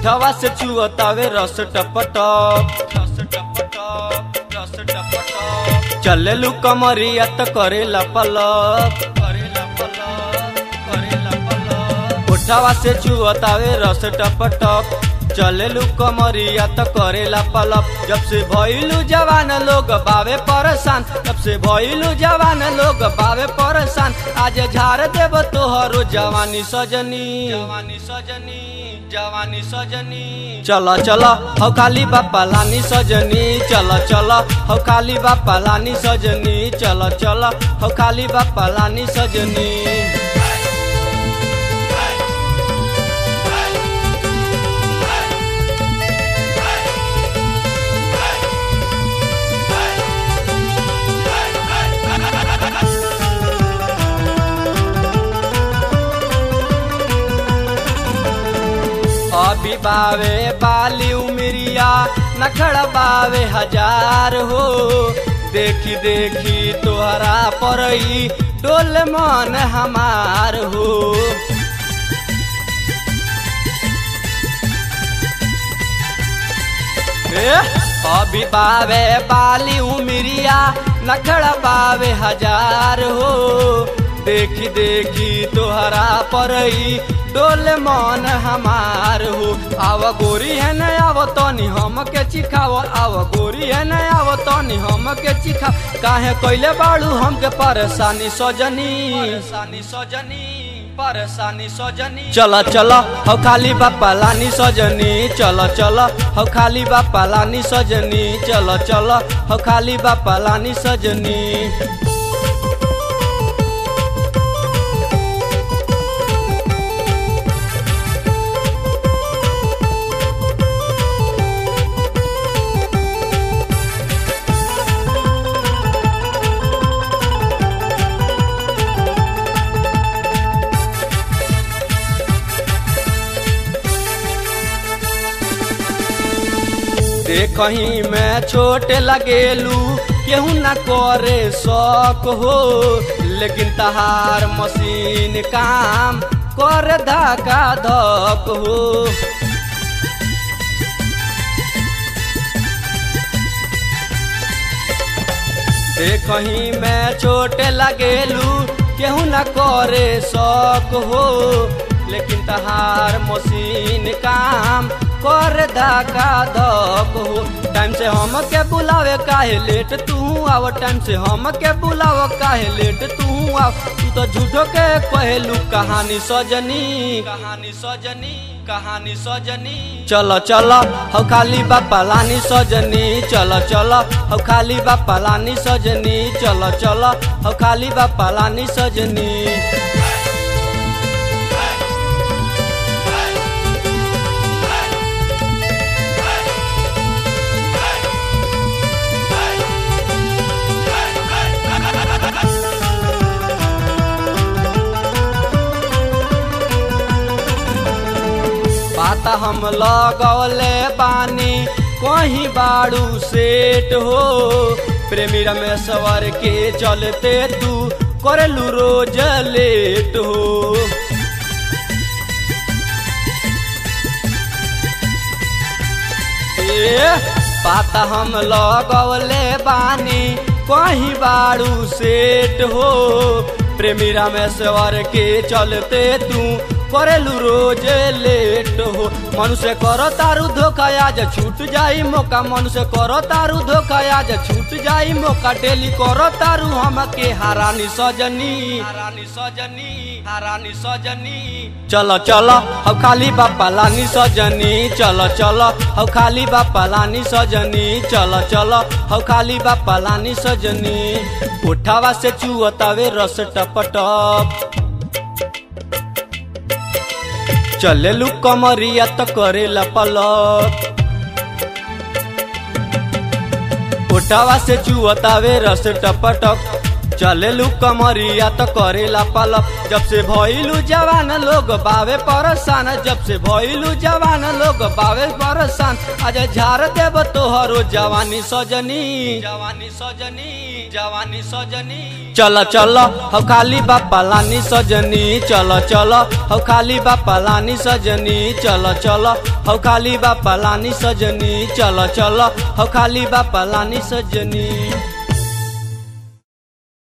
उठवा से चुअतावे रस टपटप रस टपटप रस टपटप चलेलू कमरिया त करेला पलप करेला पलप करेला पलप उठवा से चुअतावे रस टपटप चलेलू कमरिया त करेला पलप जब से भइलू जवान लोग बावे परेशान जब से भइलू जवान लोग बावे परेशान आज झाड़ देव तोहरो जवानी सजनी जवानी सजनी जवानी सजनी चल चल हौ खाली बापा लानी सजनी चल चल हौ खाली बापा लानी सजनी चल चल हौ खाली बापा लानी सजनी अभी बावे बाली उमरिया नखड़ बावे हजार हो देखी देखी तोहरा परई डोल मन हमार हो ए, अभी बावे बाली उमरिया नखड़ बावे हजार हो देखी देखी तोहरा परई डोल मन हमार हो आव गोरी है न आव तनी हम के चिखाव आव गोरी है न आव तनी हम के चिखाव काहे कैले बाड़ू हमके परेशानी सजनी परेशानी सजनी परेशानी सजनी चल चल हौ खाली बापा लानी सजनी चल चल हौ खाली बापा लानी सजनी चल चल हौ खाली बापा लानी सजनी देखही में छोट लगेलू केहू न करे शौक हो लेकिन तहार मशीन काम कर धका धक हो देखही में छोट लगेलू केहू न करे शौक हो लेकिन तहार मशीन काम कर धका धक हो टाइम से हम के बुलावे काहे लेट तू आव टाइम से हम के बुलाव काहे लेट तू आव तू तो झूठो के कहलू कहानी सजनी कहानी सजनी कहानी सजनी चल चल हौ खाली बापा लानी सजनी चल चल हौ खाली बापा लानी सजनी चल चल हौ खाली बापा लानी सजनी पाता हम लगौले बानी कहीं बाड़ू सेट हो प्रेमी रमेश्वर के चलते तू करलू रोज लेट हो ए, पाता हम लगौले बानी कहीं बाड़ू सेट हो प्रेमी रमेश्वर के चलते तू करेलू रोज लेट हो मनुष्य करो तारू धोखा आज छूट जाई मौका मनुष्य करो तारू धोखा आज छूट जाई मौका डेली करो तारू हमके हारानी सजनी हारानी सजनी हारानी सजनी चलो चलो हौ खाली बापा लानी सजनी चलो चलो हौ खाली बापा लानी सजनी चलो चलो हौ खाली बापा लानी सजनी उठावा से चुअतावे रस टपटप चलेलू कमरिया त करेला पलक उठावा से चुअतावे रस टपटक चलेलू कमरिया तो करेला पलप जब से भइलू जवान लोग बावे परसान जब से भइलू जवान लोग बावे परसान आज झार देव तोहरो जवानी सजनी जवानी सजनी जवानी सजनी चल चल हम खाली बापा लानी सजनी चल चल हम खाली बापा लानी सजनी चल चल हम खाली बापा लानी सजनी चल चल हम खाली बापा लानी सजनी